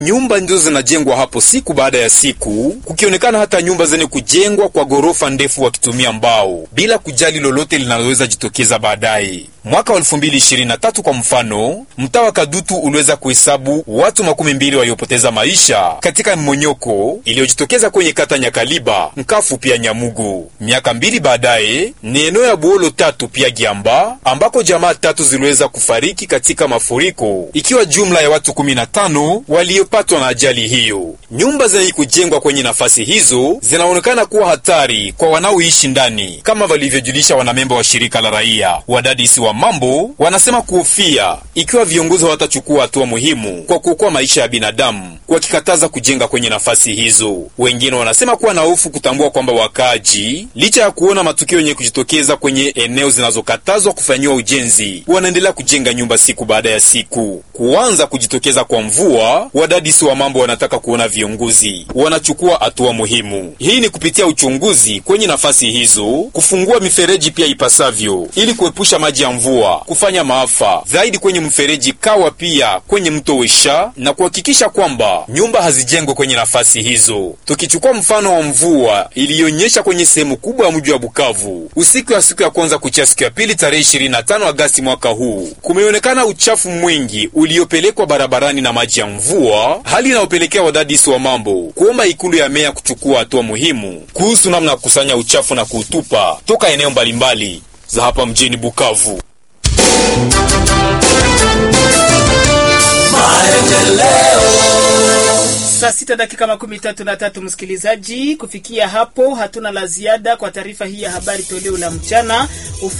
Nyumba ndizo zinajengwa hapo siku baada ya siku, kukionekana hata nyumba zenye kujengwa kwa ghorofa ndefu wakitumia mbao bila kujali lolote linaloweza jitokeza baadaye. Mwaka wa 2023 kwa mfano, mtaa wa Kadutu uliweza kuhesabu watu makumi mbili waliopoteza maisha katika mmonyoko iliyojitokeza kwenye kata Nyakaliba, Nkafu pia Nyamugo. Miaka mbili baadaye ni eneo ya Buolo tatu pia Giamba ambako jamaa tatu ziliweza kufariki katika mafuriko, ikiwa jumla ya watu 15 waliopatwa na ajali hiyo. Nyumba zenye kujengwa kwenye nafasi hizo zinaonekana kuwa hatari kwa wanaoishi ndani, kama walivyojulisha wanamemba wa shirika la raia. Wadadisi wa mambo wanasema kuhofia ikiwa viongozi hawatachukua hatua muhimu kwa kuokoa maisha ya binadamu, wakikataza kujenga kwenye nafasi hizo. Wengine wanasema kuwa na hofu kutambua kwamba wakaaji, licha ya kuona matukio yenye kujitokeza kwenye eneo zinazokatazwa kufanyiwa ujenzi, wanaendelea kujenga nyumba siku baada ya siku. Kuanza kujitokeza kwa mvua, wadadisi wa mambo wanataka kuona viongozi wanachukua hatua muhimu. Hii ni kupitia uchunguzi kwenye nafasi hizo, kufungua mifereji pia ipasavyo, ili kuepusha maji ya mvua kufanya maafa zaidi kwenye mfereji Kawa, pia kwenye mto Wesha, na kuhakikisha kwamba nyumba hazijengwe kwenye nafasi hizo. Tukichukua mfano wa mvua iliyonyesha kwenye sehemu kubwa ya mji wa Bukavu usiku ya siku ya kwanza kuchia siku ya pili tarehe 25 Agasti mwaka huu, kumeonekana uchafu mwingi uliopelekwa barabarani na maji ya mvua, hali inayopelekea wadadisi wa mambo kuomba ikulu ya meya kuchukua hatua muhimu kuhusu namna ya kukusanya uchafu na kuutupa toka eneo mbalimbali za hapa mjini Bukavu. Saa sita dakika makumi tatu na tatu, msikilizaji. Kufikia hapo hatuna la ziada kwa taarifa hii ya habari toleo la mchana.